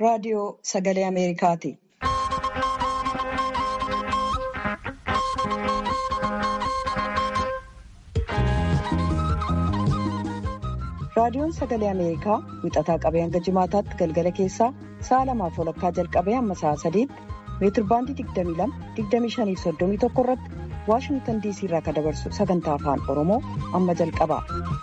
raadiyoo sagalee Ameerikaati. Raadiyoon sagalee Ameerikaa wixataa qabee hanga jimaataatti galgala keessaa sa'a lamaaf walakkaa jalqabee hamma sa'a sadiitti meetirbaandii 22-25-31 irratti Waashingtan diisii irraa kan dabarsu sagantaa afaan Oromoo amma jalqaba.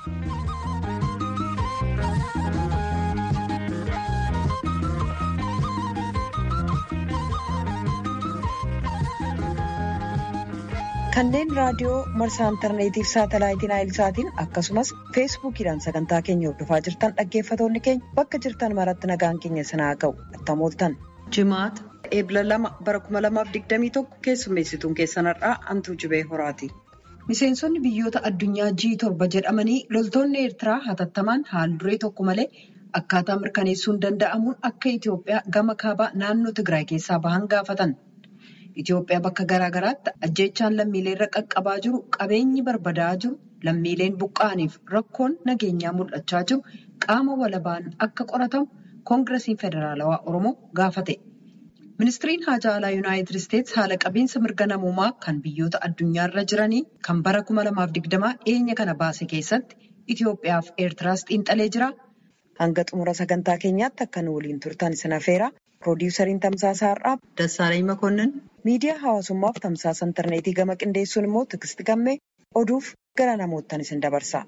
Kanneen raadiyoo marsaa intarneetiif saatalaayitiin aayilsaatiin akkasumas feesbuukiidhaan sagantaa keenya hordofaa jirtan dhaggeeffatoonni keenya bakka jirtan maratti nagaan keenya sanaa ga'u attamooltan. Jimaata eebla lama bara 2021 keessummeessituun keessanarraa antuu jibee horaati. Miseensonni biyyoota addunyaa G7 jedhamanii loltoonni Eertiraa hatattamaan haal duree tokko malee akkaataa mirkaneessuun danda'amuun akka Itoophiyaa gama kaabaa naannoo Tigraay keessaa bahan gaafatan. Itoophiyaa bakka garaa garaatti ajjeechaan lammiilee irra qaqqabaa jiru qabeenyi barbadaa'aa jiru lammiileen buqqa'aniif rakkoon nageenyaa mul'achaa jiru qaama walabaan akka qoratamu koongirasiin federaalawaa oromoo gaafate. Ministiriin haajaa alaa yuunaayitid isteetsi haala qabiinsa mirga namoomaa kan biyyoota addunyaarra jiranii kan bara 2020 dhiyeenya kana baase keessatti Itoophiyaa fi Eertiraas xiinxalee jira. Hanga xumura sagantaa keenyaatti akka nu waliin turtan isin affeera. Piroodyusariin Tamsaasaa Har'aaf Dassaalany Makonnin miidiyaa hawaasummaaf tamsaasa intarneetii gama qindeessuun immoo Tigisti Gammee oduuf gara namoottan isin dabarsa.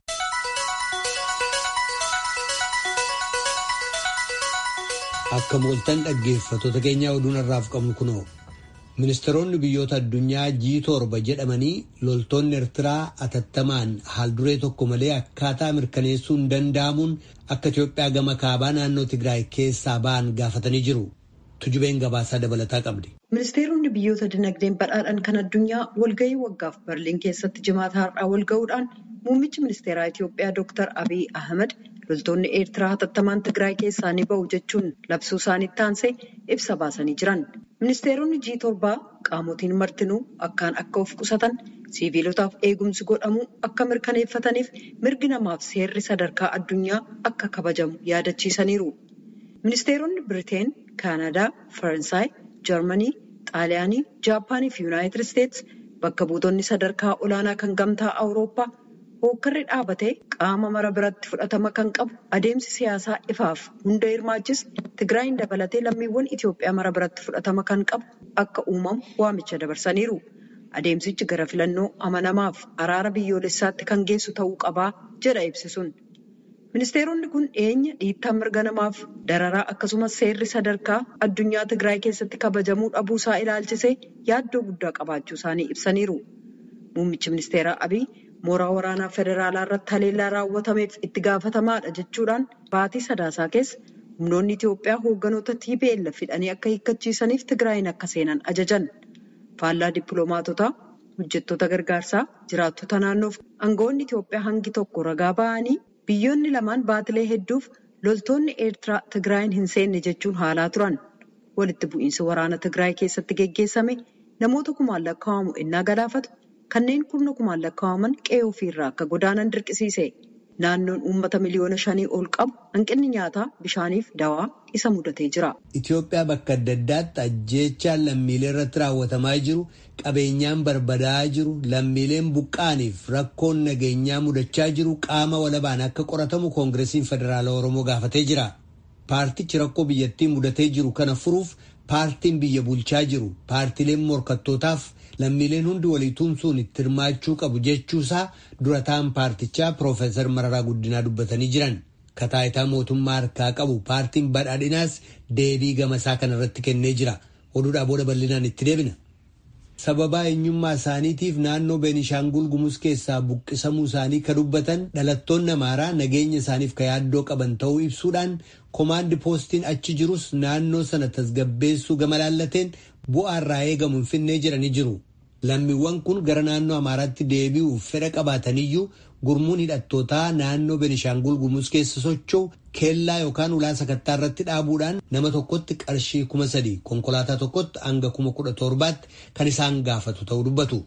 Akka mooltan dhaggeeffattoota keenyaa oduun irraaf qabnu kunoo ministeeronni biyyoota addunyaa G7 jedhamanii loltoonni Eertiraa atattamaan haal duree tokko malee akkaataa mirkaneessuun danda'amuun akka Itoophiyaa gama kaabaa naannoo Tigraay keessaa ba'an gaafatanii jiru. Tujubeen gabaasaa dabalataa qabdi. Ministeeronni biyyoota dinagdeen badhaadhan kan addunyaa walgahii waggaaf Berliin keessatti jimaata har'aa walgahuudhaan muummichi ministeeraa Itoophiyaa Dr. Abiy Ahmed loltoonni Eertiraa hatattamaan Tigraay keessaa ni bahu jechuun labsuu isaaniitti aansee ibsa baasanii jiran. Ministeeronni G7 qaamotiin martinuu akkaan akka of qusatan siviilotaaf eegumsi godhamuu akka mirkaneeffataniif mirgi namaaf seerri sadarkaa addunyaa akka kabajamu yaadachiisaniiru. Ministeeronni Biriteen, Kaanadaa, Faransaay, Jarmanii, Xaaliyaanii, Jaappaanii fi Yuunaayitid Isteetsi bakka buutonni sadarkaa olaanaa kan gamtaa Awurooppaa hookkarri dhaabatee qaama mara biratti fudhatama kan qabu adeemsi siyaasaa ifaaf hunda hirmaachis Tigraayin dabalatee lammiiwwan Itoophiyaa mara biratti fudhatama kan qabu akka uumamu waamicha dabarsaniiru. Adeemsichi gara filannoo amanamaaf araara biyyoolessaatti kan geessu ta'uu qabaa jedha ibsisuun. Ministeeronni kun dhiyeenya dhiittaa mirga namaaf dararaa akkasumas seerri sadarkaa addunyaa Tigraay keessatti kabajamuu dhabuusaa ilaalchisee yaaddoo guddaa qabaachuu isaanii ibsaniiru. Muummichi ministeeraa Abiy mooraa waraanaa federaalaa irratti haleellaa raawwatameef itti gaafatamaadha jechuudhaan baatii sadaasaa keessa humnoonni Itoophiyaa hoogganoota TPLF hidhanii akka hiikkachiisaniif Tigraayin akka seenan ajajan. Faallaa dippiloomaatotaa, hojjettoota gargaarsaa, jiraattota naannoof aangawoonni Itoophiyaa hangi tokko ragaa ba'anii biyyoonni lamaan baatilee hedduuf loltoonni Eertiraa Tigraayin hin seenne jechuun haalaa turan. Walitti bu'iinsi waraana Tigraay keessatti geggeessame namoota kumaan lakkaa'amu ennaa galaafatu kanneen kurna kumaan lakkaa'aman qe'ee ofiirraa akka godaanan dirqisiise. Naannoon uummata miliyoona shanii ol qabu hanqinni nyaataa bishaaniif dawaa isa mudatee jira. Itoophiyaa bakka adda addaatti ajjeechaan lammiilee irratti raawwatamaa jiru qabeenyaan barbadaa'aa jiru lammiileen buqqaaniif rakkoon nageenyaa mudachaa jiru qaama walabaan akka qoratamu koongiresiin federaalaa oromoo gaafatee jira. Paartichi rakkoo biyyattii mudatee jiru kana furuuf paartiin biyya bulchaa jiru paartileen morkattootaaf lammiileen hundi walii tumsuun itti hirmaachuu qabu jechuusaa durataan paartichaa Piroofeesar Mararaa Guddinaa dubbatanii jiran. Kataayitaa mootummaa harkaa qabu paartiin badhaadhinaas deebii gamasaa kanarratti kennee jira. Oduudhaa booda bal'inaan itti deebina. Sababaa eenyummaa isaaniitiif naannoo Beenishaangul Gumuz keessaa buqqisamuu isaanii kan dubbatan dhalattoonni Amaaraa nageenya isaaniif ka yaaddoo qaban ta'uu ibsuudhaan komaandi poostiin achi jirus naannoo sana tasgabbeessuu gama laallateen bu'aa irraa eegamu hin finnee jedhanii jiru. Lammiiwwan kun gara naannoo Amaaraatti deebi'uuf fedha qabaataniyyuu gurmuun hidhattootaa naannoo Beenishaangul Gumuz keessa socho'u keellaa yookaan ulaa sakattaa irratti dhaabuudhaan nama tokkotti qarshii kuma sadii konkolaataa tokkotti hanga kuma kudha torbaatti kan isaan gaafatu ta'uu dubbatu.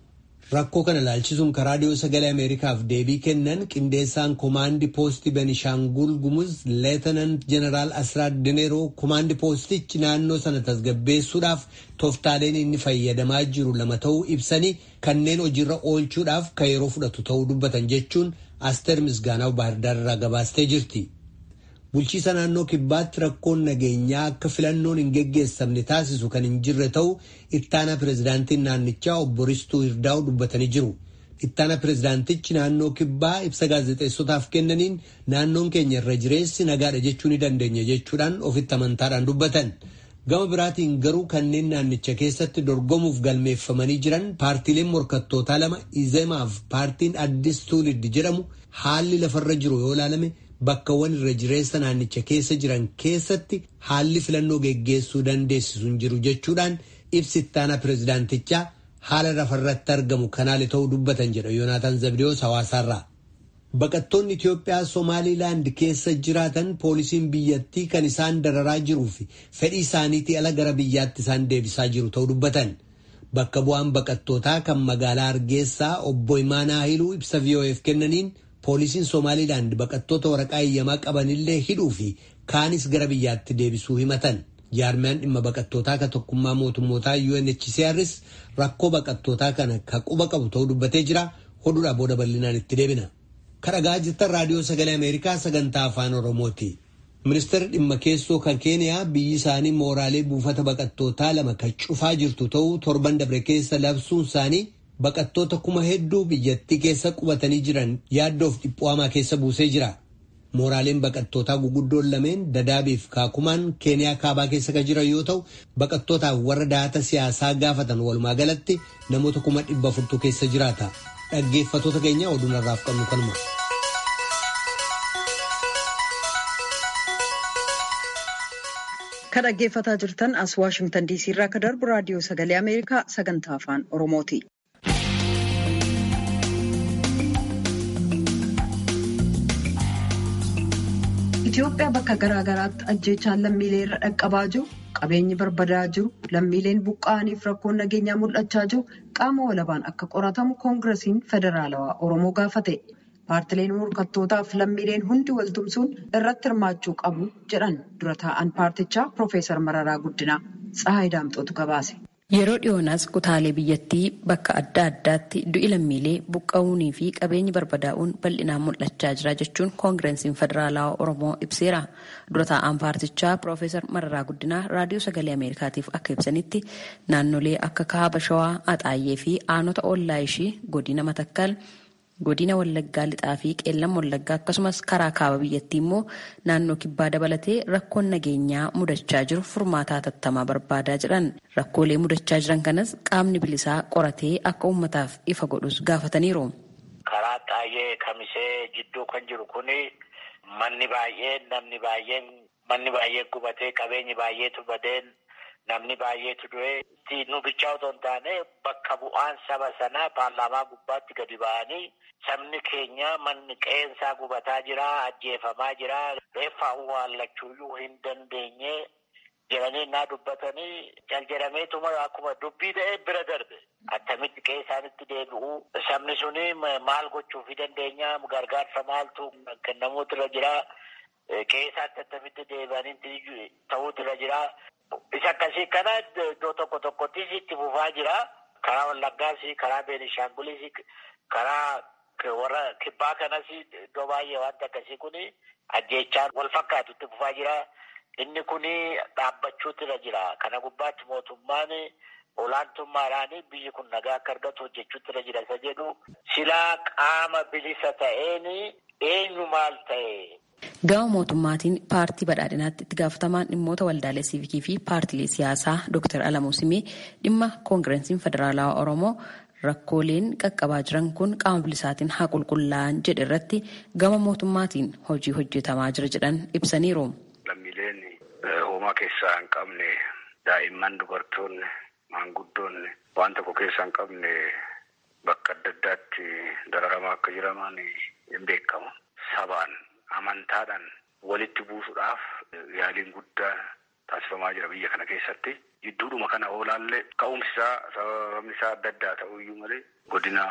Rakkoo kana ilaalchisuun karaa raadiyoo sagalee Ameerikaaf deebii kennan qindeessaan koomaandii poostii Benishaangul Gumuz Leetenant Jeneraal Asraat Dineeroo koomaandii poostichi naannoo sana tasgabbeessuudhaaf tooftaaleen inni fayyadamaa jiru lama ta'uu ibsanii kanneen hojiirra oolchuudhaaf kan yeroo fudhatu ta'uu dubbatan jechuun Asteer Misgaanaw Baahirdaar irraa gabaastee jirti. Bulchiisa naannoo kibbaatti rakkoon nageenyaa akka filannoon hin geggeessamne taasisu kan hin jirre ta'uu ittaana pirezidaantiin naannichaa obbo Ristuu Hirdaa'u dubbatanii jiru. Ittaana pirezidaantichi naannoo kibbaa ibsa gaazexeessotaaf kennaniin naannoon keenya irra jireessi nagaadha jechuu ni dandeenya jechuudhaan ofitti amantaadhaan dubbatan. Gama biraatiin garuu kanneen naannicha keessatti dorgomuuf galmeeffamanii jiran paartiileen morkattootaa lama Izemaaf paartiin Addis Tuulid jedhamu haalli lafarra jiru yoo ilaalame bakkawwan irra jireessa naannicha keessa jiran keessatti haalli filannoo geggeessuu dandeessisu hin jiru jechuudhaan ibsi ittaana pirezidaantichaa haala lafarratti argamu kanaale ta'uu dubbatan jedha Yoonaataan Zabdiyoos hawaasaarraa. Baqattoonni Itiyoophiyaa Somaaliilaand keessa jiraatan poolisiin biyyattii kan isaan dararaa jiruu fi fedhii isaaniitii ala gara biyyaatti isaan deebisaa jiru ta'uu dubbatan. Bakka bu'aan baqattootaa kan magaalaa Hargeessaa obbo Imaanaa Haayiluu ibsa VOF kennaniin poolisiin Somaaliilaand baqattoota waraqaa eeyyamaa qabanillee hidhuu fi kaanis gara biyyaatti deebisuu himatan. Jaarmiyaan dhimma baqattootaa ka tokkummaa mootummootaa UNHCRs rakkoo baqattootaa kana ka quba qabu ta'uu dubbatee jira. Hodhuudhaa booda bal'inaan itti deebina. Kadhagaa jirtan raadiyoo sagalee Ameerikaa sagantaa afaan Oromooti. Ministeerri dhimma keessoo kan Keeniyaa biyyi isaanii mooraalee buufata baqattootaa lama kan cufaa jirtu ta'uu torban dabre keessa labsuun isaanii baqattoota kuma hedduu biyyattii keessa qubatanii jiran yaaddoof dhiphu'amaa keessa buusee jira. Mooraaleen baqattootaa guguddoon lameen dadaabiif kaakumaan Keeniyaa kaabaa keessa kan jiran yoo ta'u baqattootaaf warra daata siyaasaa gaafatan walumaa galatti namoota kuma dhibba afurtu keessa jiraata. Dhaggeeffattoota keenya oduu narraaf qabnu kanuma. Kan dhaggeeffataa jirtan as Waashimtan DC irraa kan darbu raadiyoo sagalee Ameerikaa sagantaa afaan Oromooti. Itoophiyaa bakka garaa garaatti ajjeechaan lammiilee irra dhaqqabaa jiru, qabeenyi barbadaa jiru, lammiileen buqqa'aniif rakkoon nageenyaa mul'achaa jiru qaama walabaan akka qoratamu koongiresiin federaalawaa Oromoo gaafate. Paartileen morkattootaaf lammiileen hundi waltumsuun irratti hirmaachuu qabu jedhan dura taa'an paartichaa Piroofeesar Mararaa Guddinaa Tsahaay Daamxootu gabaase. Yeroo dhiyoonaas kutaalee biyyattii bakka adda addaatti du'i lammiilee buqqa'uunii fi qabeenyi barbadaa'uun bal'inaan mul'achaa jira jechuun koongireesiin federaalawaa Oromoo ibseera. Dura taa'an paartichaa Piroofeesar Mararaa Guddinaa raadiyoo sagalee Ameerikaatiif akka ibsanitti naannolee akka kaaba shawaa, axaayyee fi aanota ollaa ishii godina matakkal godina wallaggaa lixaa fi qeellam wallaggaa akkasumas karaa kaaba biyyattii immoo naannoo kibbaa dabalatee rakkoon nageenyaa mudachaa jiru furmaataa tattamaa barbaadaa jedhan rakkoolee mudachaa jiran kanas qaamni bilisaa qoratee akka uummataaf ifa godhus gaafataniiru. karaa xaayee kamisee jidduu kan jiru kuni manni baay'een namni baay'een manni baay'ee gubatee qabeenyi baay'eetu badeen namni baay'eetu du'ee nu bichaa otoo hin taane bakka bu'aan saba sanaa paarlaamaa gubbaatti gadi ba'anii sabni keenya manni qeensaa gubataa jira ajjeefamaa jira reeffa awwaallachuuyyuu hin dandeenye jedhanii naa dubbatanii jaljedhameetuma akkuma dubbii ta'ee bira darbe attamitti qe'ee isaanitti deebi'u sabni suni maal gochuufi dandeenya gargaarsa maaltu kennamuutu irra jira qe'ee isaatti attamitti deebi'anii ta'uutu irra jira. Isa akkasii kana iddoo tokko tokkottis itti fufaa jira. Karaa Wallaggaas, karaa Beenishaangulis, karaa warra kibbaa kanas iddoo baay'ee wanti akkasii kun ajjeechaan wal fakkaatu itti fufaa jira. Inni kun dhaabbachuutu irra jira. Kana gubbaatti mootummaan olaantummaadhaan biyyi kun nagaa akka argatu hojjechuutu irra jira isa jedhu silaa qaama bilisa ta'een eenyu maal ta'e. Gama mootummaatiin paartii badhaadhinaatti itti gaafatamaan dhimmoota waldaalee siivikii fi paartilee siyaasaa Dr. Alamuu Simee dhimma koongireesiin federaalawaa Oromoo rakkooleen qaqqabaa jiran kun qaama bilisaatiin haa qulqullaa'an jedhe irratti gama mootummaatiin hojii hojjetamaa jira jedhan ibsaniiru. Lammiileen hoomaa keessaa hin qabne daa'imman dubartoonni maanguddoonni waan tokko keessaa hin qabne bakka adda addaatti dararamaa akka jiraman hin beekamu. Sabaan amantaadhaan walitti buusuudhaaf yaaliin guddaa taasifamaa jira biyya kana keessatti. Jidduudhuma kana oolaallee ka'umsi isaa sababni isaa adda addaa ta'uu iyyuu malee godina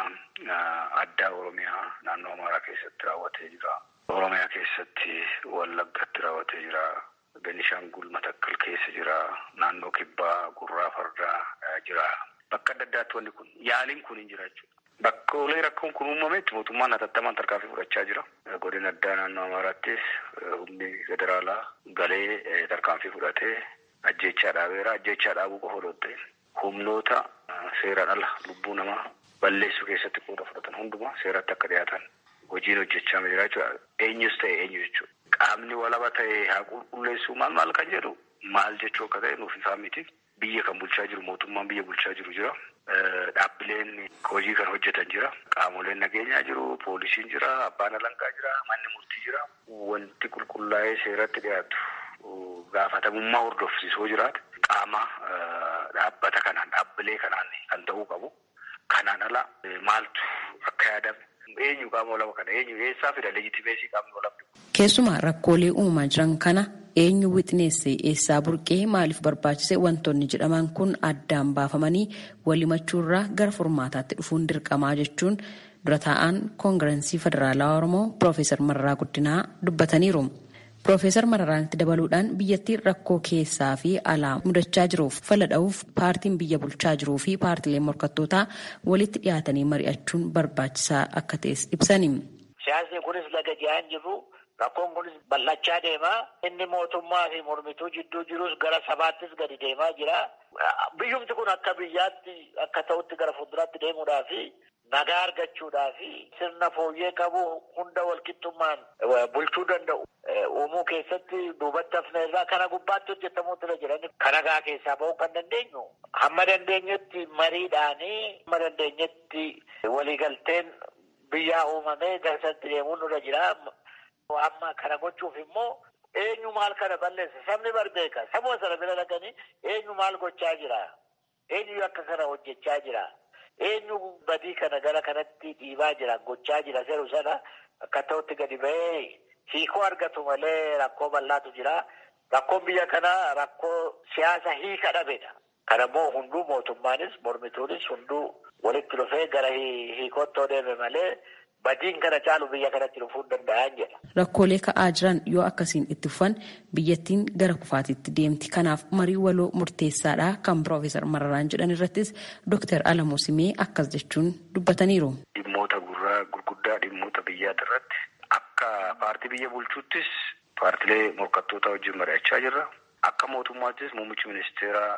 addaa Oromiyaa naannoo Amaaraa keessatti raawwatee jira. Oromiyaa keessatti Wallaggatti raawwatee jira. Benishaangul Matakkal keessa jira. Naannoo Kibbaa Gurraa Fardaa jira. Bakka adda addaatti wanti kun yaaliin kun hin jira jechuudha. Bakkoolee rakkoon kun uumametti mootummaan hatattamaan tarkaanfii fudhachaa jira. Godina addaa naannoo Amaaraattis humni federaalaa galee tarkaanfii fudhatee ajjechaa dhaabeera. Ajjechaa dhaabuu qofa odoo ta'e humnoota seeraan ala lubbuu namaa balleessuu keessatti qooda fudhatan hundumaa seeratti akka dhiyaatan hojiin hojjechaa jira jechuudha. Eenyus ta'e eenyu jechuudha. Qaamni walaba ta'e haa qulqulleessuu maal maal kan jedhu maal jechuu akka ta'e nuuf ifaa miti. Biyya kan bulchaa jiru mootummaan biyya bulchaa jiru jira. Dhaabbileen hojii kan hojjetan jira. Qaamoleen nageenyaa jiru. Poolisiin jira. Abbaan alangaa jira. Manni murtii jira. Wanti qulqullaa'ee seeratti dhiyaatu gaafatamummaa hordofsiisoo jiraate qaama dhaabbata kanaan dhaabbilee kanaan kan ta'uu qabu. Kanaan ala maaltu akka yaadame eenyu qaama walaba kana eenyu eessaa fida leejitimeesii qaamni walabni. Keessumaa rakkoolee uumamaa jiran kana eenyu wixineesse eessaa burqee maaliif barbaachise wantoonni jedhaman kun addaan baafamanii walimachuurraa gara furmaataatti dhufuun dirqamaa jechuun dura taa'an koongirensii federaalaa oromoo piroofeesar Mararaa Guddinaa dubbataniiru. Piroofeesar Mararaanitti dabaluudhaan biyyattii rakkoo keessaa fi alaa mudachaa jiruuf fala dha'uuf paartiin biyya bulchaa jiruu fi paartileen morkattootaa walitti dhiyaatanii mari'achuun barbaachisaa akka ta'es ibsani. Siyaasni kunis laga ji'aan jiru rakkoon kunis bal'achaa deema. Inni mootummaa fi mormituu jidduu jirus gara sabaattis gadi deemaa jira. Biyyumti kun akka biyyaatti akka ta'utti gara fuulduraatti deemuudhaa fi nagaa argachuudhaa fi sirna fooyyee qabu hunda walqixxummaan bulchuu danda'u. uumuu keessatti duubatti hafna irraa kana gubbaatti hojjetamuutu irra jiran kan nagaa keessaa ba'uu kan dandeenyu hamma dandeenyetti mariidhaanii hamma dandeenyetti waliigalteen biyyaa uumamee garsatti deemuun nurra jira. Amma kana gochuuf immoo eenyu maal kana balleessa sabni barbeeka sabuma sana bira dhaqanii eenyu maal gochaa jira eenyu akka kana hojjechaa jira eenyu badii kana gara kanatti dhiibaa jira gochaa jira seeru sana akka ta'utti gadi ba'ee hiikoo argatu malee rakkoo bal'aatu jira. Rakkoon biyya kanaa rakkoo siyaasa hiika dhabedha. Kana immoo hunduu mootummaanis mormituunis hunduu walitti dhufee gara hiikootti deeme malee badiin kana caalu biyya kanatti dhufuu danda'an jedha. Rakkoolee ka'aa jiran yoo akkasiin itti fufan biyyattiin gara kufaatiitti deemti. Kanaaf marii waloo murteessaadha kan Piroofeesar Mararaan jedhan irrattis Dooktar Alamuu Simee akkas jechuun dubbataniiru. Dhimmoota gurguddaa dhimmoota biyyaati irratti akka paartii biyya bulchuuttis paartilee morkattoota wajjin mari'achaa jirra. Akka mootummaattis muummichi ministeeraa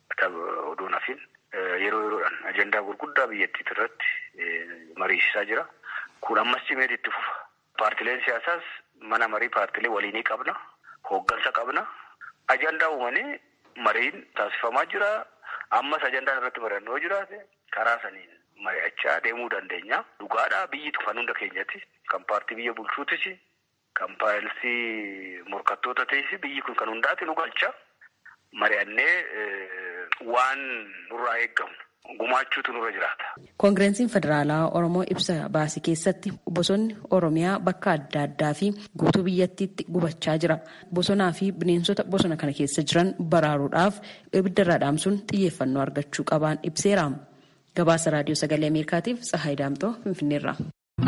odoo nafin yeroo yeroodhaan ajandaa gurguddaa biyyattii irratti mariisisaa jira. Kun ammas cimeeti itti fufa. Paartileen siyaasaas mana marii paartilee waliinii qabna. Hooggansa qabna. Ajandaa uumanii mariin taasifamaa jira. Ammas ajandaan irratti mari'annoo jiraate karaa saniin mari'achaa deemuu dandeenya. Dhugaadhaa biyyi kan hunda keenyatti. Kan paartii biyya bulchuutis kan paartii morkattoota ta'es biyyi kun kan hundaati nu galcha. Mari'annee waan nurraa eeggamu gumaachuutu nurra jiraata. Koongirensiin Federaalaa Oromoo ibsa baasii keessatti bosonni Oromiyaa bakka adda addaa fi guutuu biyyattiitti gubachaa jira. Bosonaa fi bineensota bosona kana keessa jiran baraaruudhaaf ibiddarraa dhaamsuun xiyyeeffannoo argachuu qabaan ibseera. Gabaasa Raadiyoo Sagalee Ameerikaatiif Tsahaay Daamtoo Finfinneerra.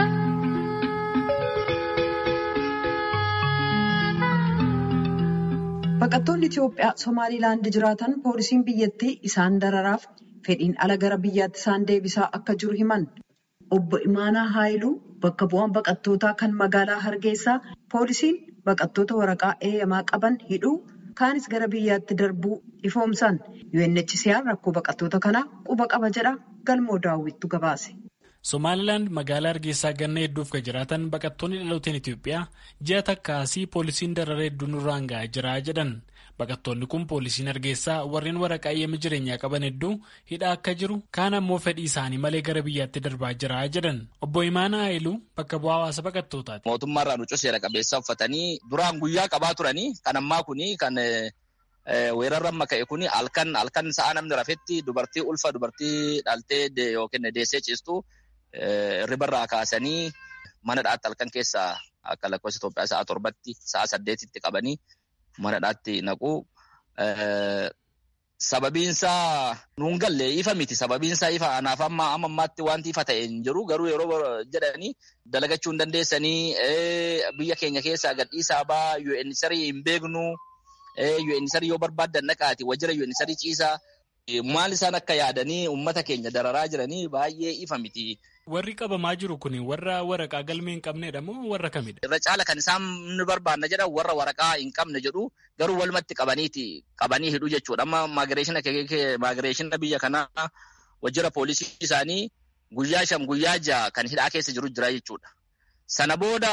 Baqattoonni Itoophiyaa Somaaliilaand jiraatan poolisiin biyyattii isaan dararaaf fedhiin ala gara biyyaatti isaan deebisaa akka jiru himan. Obbo Imaanaa Haayiluu bakka bu'aan baqattootaa kan magaalaa Hargeysaa poolisiin baqattoota waraqaa eeyyamaa qaban hidhuu kaanis gara biyyaatti darbuu ifoomsan. UNHCR rakkoo baqattoota kanaa quba qaba jedha galmoo daawwittu gabaase. Somaalilaand magaalaa Hargeysaa ganna hedduuf kan jiraatan baqattoonni dhalooteen Itoophiyaa ji'a takkaasii poolisiin darara hedduu nurraan ga'aa jira jedhan. Baqattoonni kun poolisiin Hargeysaa warreen waraqaa eeyyama jireenyaa qaban hedduu hidhaa akka jiru kaan ammoo fedhii isaanii malee gara biyyaatti darbaa jira jedhan. Obbo Imaanaa Haayiluu bakka bu'aa hawaasa baqattootaati. Mootummaarraa nucuu seera qabeessa uffatanii duraan guyyaa qabaa turanii kan ammaa kuni kan weerarra amma ka'e kuni halkan halkan sa'a namni rafetti dubartii ulfa dubartii dhaltee yookiin deessee ciistu. Ribarraa kaasanii mana dhaatti halkan keessa akka lakkoofsa Itoophiyaa sa'a torbatti sa'a saddeetitti qabanii mana dhaatti naqu. Sababiinsaa nuun galle ifa miti. Sababiinsaa ifa anaaf amma amma ammaatti wanti ifa ta'e hin jiru. Garuu yeroo jedhanii dalagachuu hin dandeessanii biyya keenya keessaa gadhiisaa baa UNHCR hin beeknu. UNHCR yoo barbaaddan naqaati wajjira UNHCR ciisaa. Maal isaan akka yaadanii uummata keenya dararaa jiranii baay'ee ifa miti. Warri qabamaa jiru kun warra waraqaa galmee hin qabnedha moo warra kamidha? Irra caala kan isaan ni barbaanna jedhan warra waraqaa hin qabne jedhu garuu walumatti qabaniiti qabanii hidhu jechuudha. Amma maagireeshina biyya kanaa wajjira poolisii isaanii guyyaa shan guyyaa jaha kan hidhaa keessa jiru jira jechuudha. Sana booda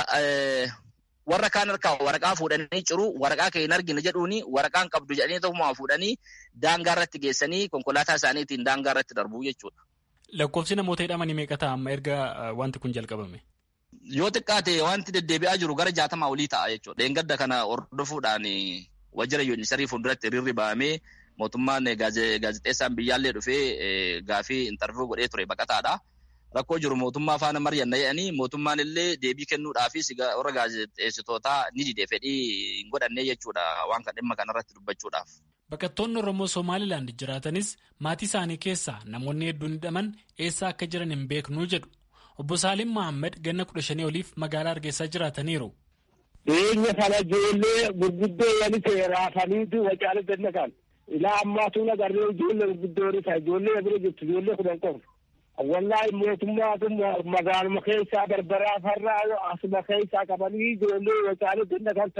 warra kaan harkaa waraqaa fuudhanii ciru waraqaa kee hin argine jedhuuni waraqaan qabdu jedhanii tokkummaa fuudhanii daangaa irratti geessanii konkolaataa isaaniitiin daangaa irratti darbuu jechuudha. Lakkoofsi namoota hidhamanii meeqa ta'a amma erga wanti kun jalqabame? Yoo xiqqaate wanti deddeebi'aa jiru gara jaatamaa olii ta'a jechuudha. Deengadda kana hordofuudhaan wajjira yuunisarii fuulduratti hiriirri ba'amee mootummaan gaazexeessaan biyyaallee dhufee gaafii intarviiyuu godhee ture baqataadha. Rakkoo jiru mootummaa faana mari'anna jedhanii mootummaan illee deebii kennuudhaafis warra gaazexeessitootaa ni didee fedhii hin godhanne jechuudha waan kan dhimma kanarratti dubbachuudhaaf. Baqattoonni Oromoo Somaalilaand jiraatanis maatii isaanii keessaa namoonni hedduun hidhaman eessa akka jiran hin beeknuu jedhu. Obbo Saalim Mahammad ganna kudha shanii oliif magaalaa Hargeysaa jiraataniiru. Dhiyeenya kana ijoollee gurguddoo wali ta'e raafaniitu wacaalee ganna kan. Ilaa ammaatu agarree ijoollee gurguddoo wali ta'a. Ijoollee bira jirtu ijoollee kudhan qofa. Wallahi mootummaatu magaaluma keessaa barbaraa farraa asuma keessaa qabanii ijoollee wacaalee ganna kan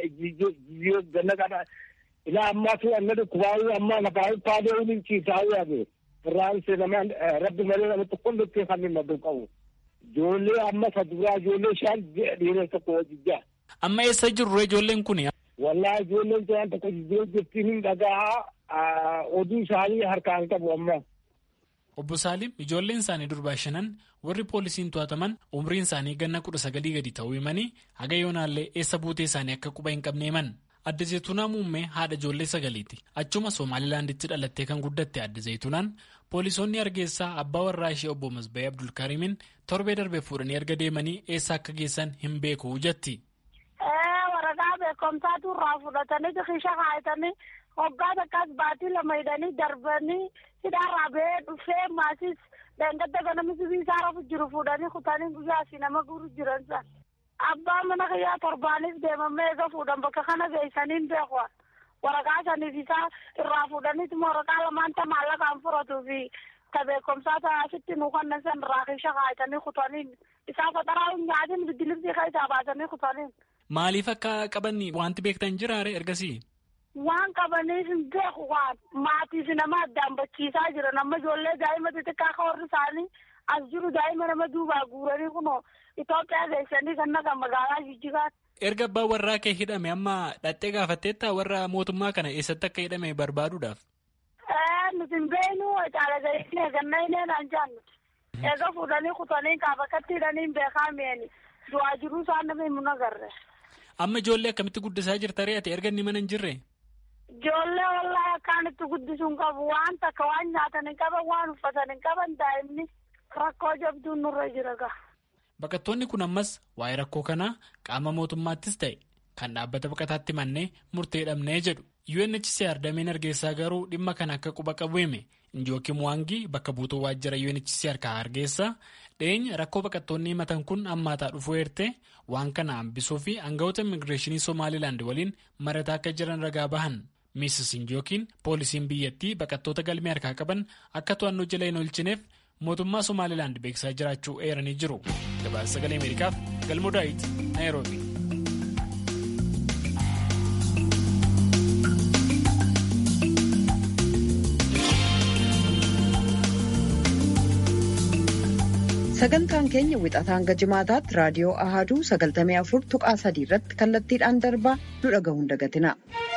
ta'e ganna kana. Ilaa ammaatu anna dhukkubaayuu ammaa lafaa paadee waliin ciisaa yaade. Irraan seenamaan rabbi malee namatti qollottee kan hin maddu qabu. Ijoollee amma saduraa ijoollee shan dhiira tokko wajjijjaa. Amma eessa jirru ijoolleen kun? Wallaahi ijoolleen shan tokko jijjiiruu jirtiin hin dhagaa oduu isaanii harkaan qabu amma. Obbo Saalim ijoolleen isaanii durbaa shanan warri poolisiin to'ataman umriin isaanii ganna kudha sagalii gadi ta'uu himanii haga yoonaallee eessa buutee isaanii akka quba hin qabne himan. Adda Zayituunaa Muummee haadha ijoollee sagaliiti. Achuma Somaalilaanditti dhalattee kan guddatte Adda Zayituunaan poolisoonni Hargeysaa abbaa warraa ishee obbo Masba'ee Abdulkaarimin torbee darbee fuudhanii erga deemanii eessa akka geessan hin beeku jetti. Waraqaa beekumsaatu irraa fudhatanii xixiisha kaayatanii hoggaa takkaas baatii lama hidhanii darbanii hidhaarraa ba'ee dhufee maasis dangadda ganama sibiisaa rafu jiru fuudhanii kutanii guyyaa asii nama guuru jiran san. Abbaa mana kiyyaa torbaanis deemamee eega fuudhan bakka kana geessaniin beeku waraqaa saniif isaa irraa fuudhaniitu waraqaa lamaan ta maallaqaan furatuu fi ta beekumsaa taasitti nu kannan san irraa keessa kaayatanii kutaniin isaa faxaraa hin nyaatin biddilibsii keessaa baasanii kutaniin. Maaliif akka qaban wanti beektan jiraare ergasii? Waan qabaniif hin beeku waan maatiif nama addaan bachiisaa jiran amma ijoollee daa'ima xixiqqaa akka warri isaanii as jiru daa'ima nama duubaa guuranii kunoo Itoophiyaa geessanii kan naqa magaalaa Jijjigaatti. Erga abbaan warraa kee hidhame amma dhattee gaafatteetta warra mootummaa kana eessatti akka hidhame barbaaduudhaaf. Nuti hin beeknu caala gaheessine ganna hinee naan jaannu. Eega fuudhanii kutanii kaafakatti hidhanii hin beekaa mi'eeni. Du'aa jiruu isaan nama himu nagarre. Amma ijoollee akkamitti guddisaa jirta re'ate erga inni mana hin jirre? Ijoollee wallaahi akkaan itti guddisuun qabu waan takka waan nyaatan hin qaban waan uffatan hin qaban daa'imni rakkoo jabduun nurra jira gaha. Baqattoonni kun ammas waa'ee rakkoo kanaa qaama mootummaattis ta'e kan dhaabbata baqataatti mannee murtee dhabnee jedhu. UNHCR dameen Hargeysaa garuu dhimma kana akka quba qabu hime Njooki Muwaangii bakka buutuu waajjira UNHCR kan Hargeysaa dhiyeenya rakkoo baqattoonni himatan kun hammaataa dhufuu eertee waan kana hambisuu fi aangawoota immigireeshinii Somaalilaand waliin marataa akka jiran ragaa bahan. Miisis Njookiin poolisiin biyyattii baqattoota galmee harkaa qaban akka to'annoo jala hin oolchineef mootummaa Somaalilaand beeksisaa jiraachuu eeranii jiru. Gabaasa sagalee Ameerikaaf galmoo daawit Naayiroobi. Sagantaan keenya wixataa hanga jimaataatti raadiyoo Ahaduu 94 tuqaa sadii irratti kallattiidhaan darbaa nu dhaga'uun dagatina.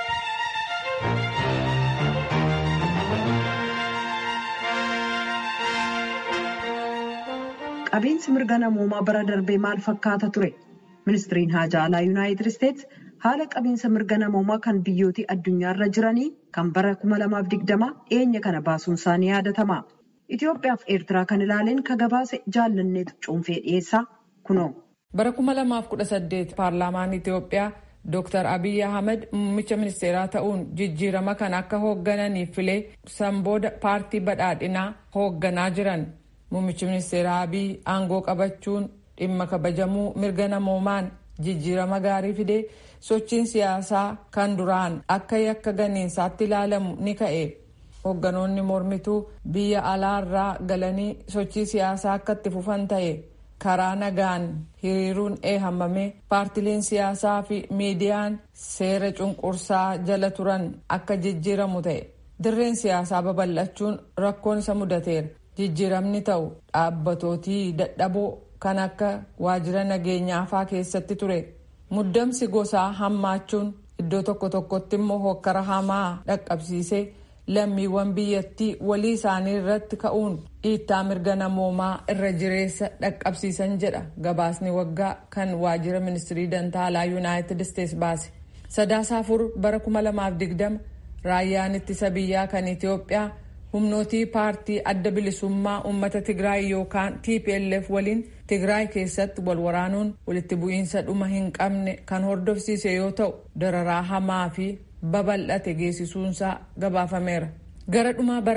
Qabiinsi mirga namoomaa bara darbee maal fakkaata ture? Ministiriin Haajaa Alaa Yuunaayitid Isteets haala qabiinsa mirga namoomaa kan biyyootii addunyaarra jiranii kan bara 2020 dhiyeenya kana baasuun isaanii yaadatama. Itoophiyaa fi Eertiraa kan ilaaleen ka gabaase jaallanneetu cuunfee dhiyeessaa kunoo. Bara 2018 paarlaamaan Itoophiyaa Dr. Abiy Ahmed muummicha ministeeraa ta'uun jijjiirama kan akka hooggananiif filee sanbooda paartii badhaadhinaa hoogganaa jiran. Muummichi ministeeraa Abiy aangoo qabachuun dhimma kabajamuu mirga namoomaan jijjiirama gaarii fidee sochiin siyaasaa kan duraan akka yakka ganiinsaatti ilaalamu ni ka'e. Hoogganoonni mormituu biyya alaarraa galanii sochii siyaasaa akka itti fufan ta'e. karaa nagaan hiriiruun eehamamee paartileen siyaasaa fi miidiyaan seera cunqursaa jala turan akka jijjiiramu ta'e dirreen siyaasaa babal'achuun rakkoon isa mudateera jijjiiramni ta'u dhaabbatootii dadhaboo kan akka waajjira nageenyaafaa keessatti ture muddamsi gosaa hammaachuun iddoo tokko tokkotti immoo hokkara hamaa dhaqqabsiisee lammiiwwan biyyattii walii isaanii irratti ka'uun dhiittaa mirga namoomaa irra jireessa dhaqqabsiisan jedha gabaasni waggaa kan waajjira ministirii dantaalaa yuunaayitid isteets baase sadaasa afur bara 2020 raayyaan ittisa biyyaa kan itiyoophiyaa humnootii paartii adda bilisummaa uummata tigraay yookaan tplf waliin tigraay keessatti wal waraanuun walitti bu'iinsa dhuma hin qabne kan hordofsiise yoo ta'u dararaa hamaa fi babal'ate geessisuunsaa gabaafameera. gara dhumaa bara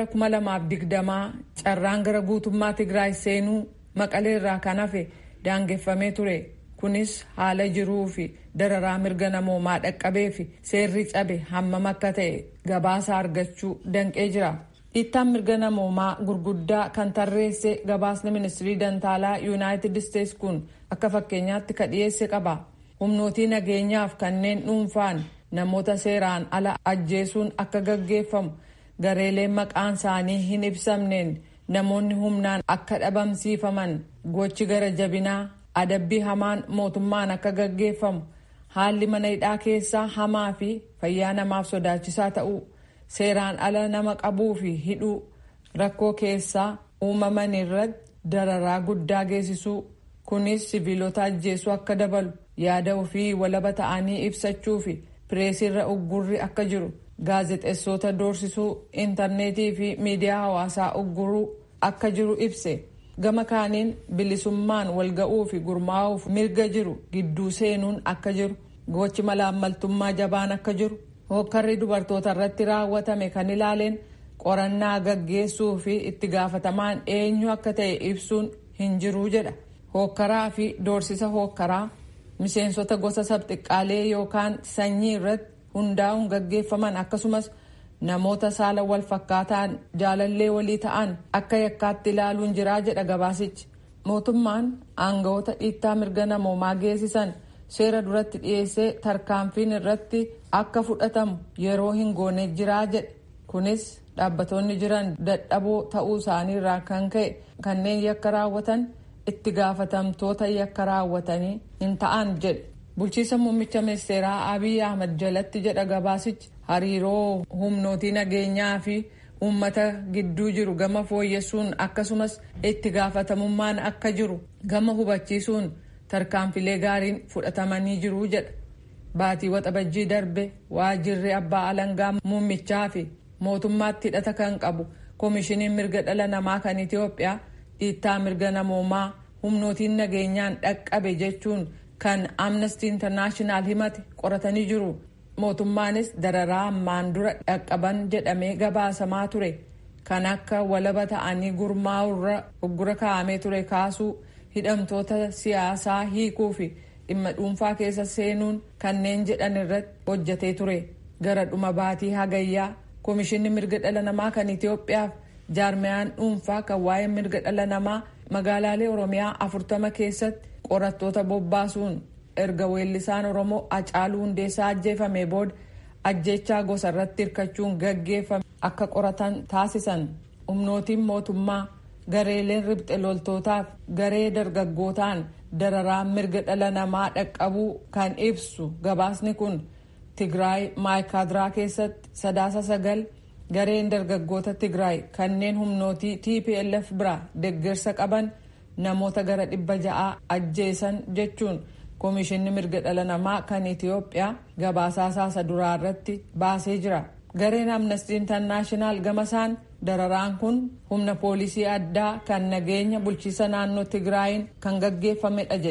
2020 carraan gara guutummaa tigraay seenuu maqalee irraa kan hafe daangeffamee ture kunis haala jiruu fi dararaa mirga namoomaa dhaqqabee fi seerri cabe hammam akka ta'e gabaasa argachuu danqee jira. dhiittaan mirga namoomaa gurguddaa kan tarreesse gabaasni ministirii dantaalaa yuunaayitid isteets kun akka fakkeenyaatti ka dhiyeesse qaba humnootii nageenyaaf kanneen dhuunfaan namoota seeraan ala ajjeesuun akka gaggeeffamu gareeleen maqaan isaanii hin ibsamneen namoonni humnaan akka dhabamsiifaman gochi gara jabinaa adabbii hamaan mootummaan akka gaggeeffamu haalli mana hidhaa keessaa hamaa fi fayyaa namaaf sodaachisaa ta'uu seeraan ala nama qabuu fi hidhuu rakkoo keessaa uumaman irratti dararaa guddaa geessisuu kunis siviilota ajjeesuu akka dabalu yaada ofii walaba ta'anii ibsachuu fi pireesirra uggurri akka jiru gaazexeessota doorsisuu intarneetii fi miidiyaa hawaasaa ugguruu akka jiru ibse gama kaaniin bilisummaan walga'uu fi gurmaa'uuf mirga jiru gidduu seenuun akka jiru gochi malaammaltummaa jabaan akka jiru hokkarri dubartoota irratti raawwatame kan ilaaleen qorannaa gaggeessuu fi itti gaafatamaan eenyu akka ta'e ibsuun hin jiruu jedha hokkaraa fi doorsisa hokkaraa miseensota gosa sabxiqqaalee yookaan sanyii irratti hundaa'uun gaggeeffaman akkasumas namoota saala wal fakkaataan jaalallee walii ta'an akka yakkaatti ilaaluun jiraa jedha gabaasichi mootummaan aangawoota dhiittaa mirga namoomaa geessisan seera duratti dhiyeessee tarkaanfiin irratti akka fudhatamu yeroo hin goone jiraa jedhe kunis dhaabbatoonni jiran dadhaboo ta'uu isaanii irraa kan ka'e kanneen yakka raawwatan itti gaafatamtoota yakka raawwatanii hin ta'an jedhe bulchiisa muummicha ministeeraa abiy ahmad jalatti jedha gabaasichi hariiroo humnootii nageenyaa fi uummata gidduu jiru gama fooyyessuun akkasumas itti gaafatamummaan akka jiru gama hubachiisuun tarkaanfilee gaariin fudhatamanii jiru jedha baatii waxabajjii darbe waajjirri abbaa alangaa muummichaa fi mootummaatti hidhata kan qabu koomishiniin mirga dhala namaa kan itiyoophiyaa dhiittaa mirga namoomaa humnootiin nageenyaan dhaqqabe jechuun kan amnesty internaashinaal himate qoratanii jiru mootummaanis dararaa ammaan dura dhaqqaban jedhamee gabaasamaa ture kan akka walaba ta'anii gurmaa'urra uggura kaa'amee ture kaasuu hidhamtoota siyaasaa hiikuu fi dhimma dhuunfaa keessa seenuun kanneen jedhan irratti hojjetee ture gara dhuma baatii hagayyaa koomishinni mirga dhala namaa kan itiyoophiyaaf jaarmiyaan dhuunfaa kan waa'ee mirga dhala namaa magaalaalee oromiyaa afurtama keessatti qorattoota bobbaasuun erga weellisaan oromoo acaaluu hundeessaa ajjeefame booda ajjechaa gosa irratti hirkachuun gaggeeffame akka qoratan taasisan humnootiin mootummaa gareeleen ribxe loltootaaf garee dargaggootaan dararaa mirga dhala namaa dhaqqabuu kan ibsu gabaasni kun tigraay maayikaadiraa keessatti sadaasa sagal gareen dargaggoota tigraay kanneen humnootii tplf biraa deeggarsa qaban namoota gara dhibba ja'aa ajjeesan jechuun koomishinni mirga dhala namaa kan itiyoophiyaa gabaasaa saasa duraa irratti baasee jira gareen amnestii intarnaashinaal gamasaan dararaan kun humna poolisii addaa kan nageenya bulchiisa naannoo tigraayin kan gaggeeffamedha jedhe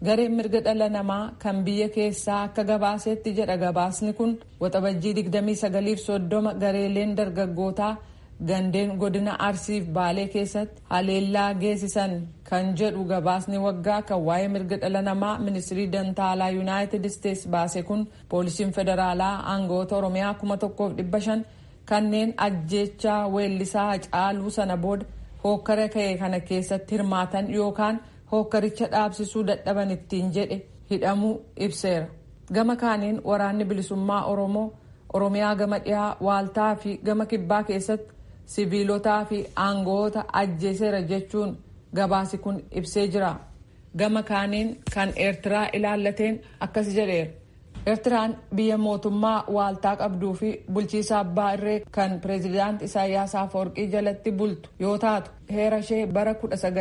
gareen mirga dhala namaa kan biyya keessaa akka gabaasetti jedha gabaasni kun waxabajjii 2930 gareeleen dargaggootaa gandeen godina arsiif baalee keessatti haleellaa geessisan kan jedhu gabaasni waggaa kan waa'ee mirga dhala namaa ministirii dantaalaa yuunaayitid isteetsi baase kun poolisiin federaalaa aangoota oromiyaa 1500 kanneen ajjeechaa weellisaa caaluu sana booda hookkara ka'e kana keessatti hirmaatan yookaan hookkaricha dhaabsisuu dadhaban ittiin jedhe hidhamuu ibseera gama kaaniin waraanni bilisummaa oromoo oromiyaa gama dhihaa waaltaa fi gama kibbaa keessatti siviilotaa fi aangoota ajjeeseera jechuun gabaasi kun ibsee jira gama kaaniin kan eertiraa ilaallateen akkas jedheera eertiraan biyya mootummaa waaltaa qabduu fi bulchiisa abbaa irree kan pireezidaant isaayyaas afawarqii jalatti bultu yoo taatu heera ishee bara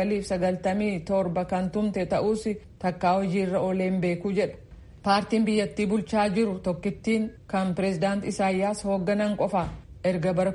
1997 kan tumte ta'uus takkaa hojiirra ooleen beekuu jedha paartiin biyyattii bulchaa jiru tokkittiin kan pireezidaant isaayyaas hoogganan qofa erga bara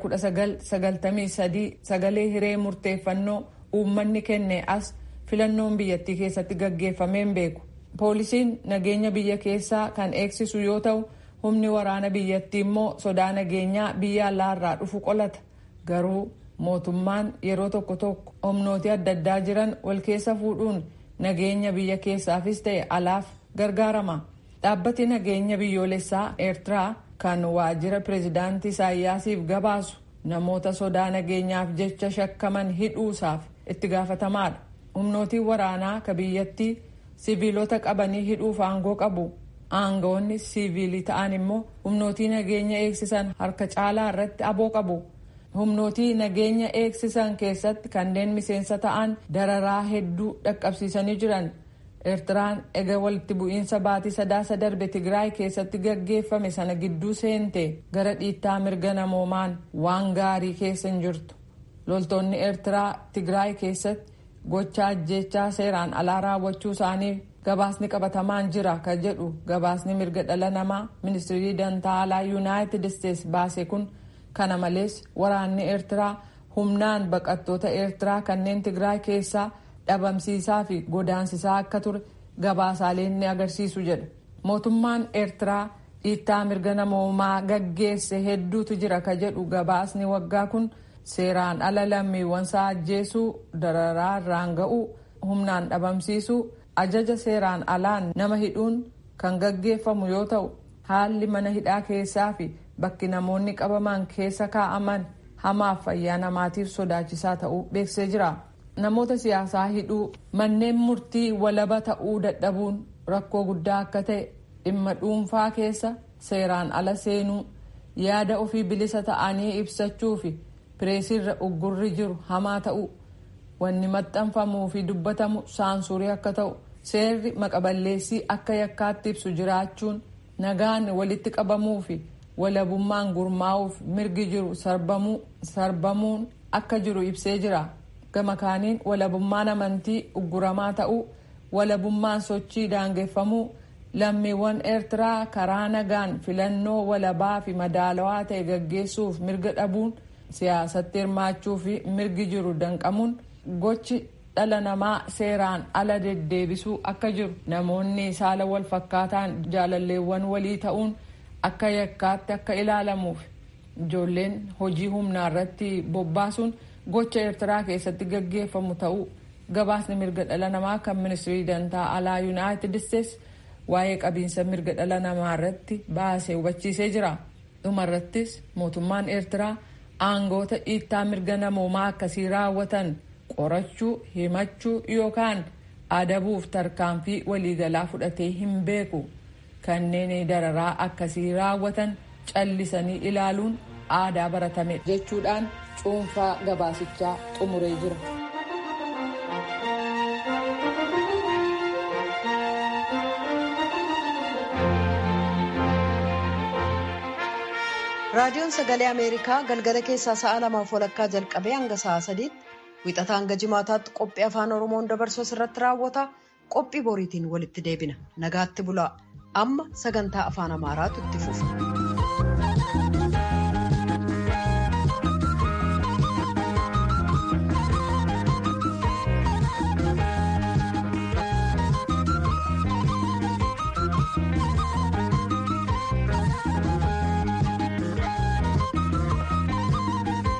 1993 sagalee hiree murteeffannoo uummanni kenne as filannoon biyyattii keessatti gaggeeffameen beeku poolisiin nageenya biyya keessaa kan eegsisu yoo ta'u humni waraana biyyattii immoo sodaa nageenyaa biyya alaarraa dhufu qolata garuu mootummaan yeroo tokko tokko humnooti adda addaa jiran wal keessa fuudhuun nageenya biyya keessaafis ta'e alaaf gargaarama dhaabbati nageenya biyyoolessaa eertiraa kan waajjira pireezidaantii isaayyaasiif gabaasu namoota sodaa nageenyaaf jecha shakkaman hidhuusaaf itti gaafatamaadha humnootiin waraanaa ka biyyattii siviilota qabanii hidhuuf aangoo qabu aangoonni siviilii ta'an immoo humnootii nageenya eegsisan harka caalaa irratti aboo qabu humnootii nageenya eegsisan keessatti kanneen miseensa ta'an dararaa hedduu dhaqqabsiisanii jiran eertiraan ega walitti bu'iinsa baatii sadaasa darbe tigraay keessatti gaggeeffame sana gidduu seente gara dhiittaa mirga namoomaan waan gaarii keessa hin jirtu loltoonni eertiraa tigraay keessatti gocha ajjeechaa seeraan alaa raawwachuu isaanii gabaasni qabatamaan jira ka jedhu gabaasni mirga dhala namaa ministirii dantaa alaa yuunaayitid isteetsi baase kun kana malees waraanni eertiraa humnaan baqattoota eertiraa kanneen tigraay keessaa dhabamsiisaa fi godaansisaa akka ture gabaasaaleen ni agarsiisu jedha mootummaan eertiraa dhiittaa mirga namoomaa gaggeesse hedduutu jira ka jedhu gabaasni waggaa kun seeraan ala lammiiwwansaa ajjeesuu dararaa irraan ga'uu humnaan dhabamsiisuu ajaja seeraan alaan nama hidhuun kan gaggeeffamu yoo ta'u haalli mana hidhaa keessaa fi bakki namoonni qabaman keessa kaa'aman hamaaf fayyaa namaatiif sodaachisaa ta'uu beeksisee jira. namoota siyaasaa hidhuu manneen murtii walaba ta'uu dadhabuun rakkoo guddaa akka ta'e dhimma dhuunfaa keessa seeraan ala seenuu yaada ofii bilisa ta'anii ibsachuu fi pireesiirra uggurri jiru hamaa ta'uu wanni maxxanfamuu fi dubbatamu saansurii akka ta'u seerri maqaballeessii akka yakkaatti ibsu jiraachuun nagaan walitti qabamuu fi walabummaan gurmaa'uuf mirgi jiru sarbamuun akka jiru ibsee jira. gama kaaniin walabummaan amantii ugguramaa ta'uu walabummaan sochii daangeffamuu lammiiwwan eertiraa karaa nagaan filannoo walabaa fi madaalawaa ta'e gaggeessuuf mirga dhabuun siyaasatti hirmaachuu fi mirgi jiru danqamuun gochi dhala namaa seeraan ala deddeebisuu akka jiru namoonni saala wal fakkaataan jaalalleewwan walii ta'uun akka yakkaatti akka ilaalamuuf ijoolleen hojii humnaa irratti bobbaasuun gocha eertiraa keessatti gaggeeffamu ta'uu gabaasni mirga dhala namaa kan ministirii dantaa alaa yuunaayitid isteetsi waa'ee qabiinsa mirga dhala namaa irratti baasee hubachiisee jira dhumarrattis mootummaan eertiraa aangoota dhiittaa mirga namoomaa akkasii raawwatan qorachuu himachuu yookaan adabuuf tarkaanfii waliigalaa fudhatee hin beeku kanneen dararaa akkasii raawwatan callisanii ilaaluun aadaa baratame jechuudhaan cuunfaa gabaasichaa xumuree jira. raadiyoon sagalee ameerikaa galgala keessaa sa'a lamaaf walakkaa jalqabee hanga sa'a sadiitti wixataa hanga jimaataatti qophii afaan oromoon dabarsu irratti raawwata qophii boriitiin walitti deebina nagaatti bulaa amma sagantaa afaan amaaraatu itti fufa.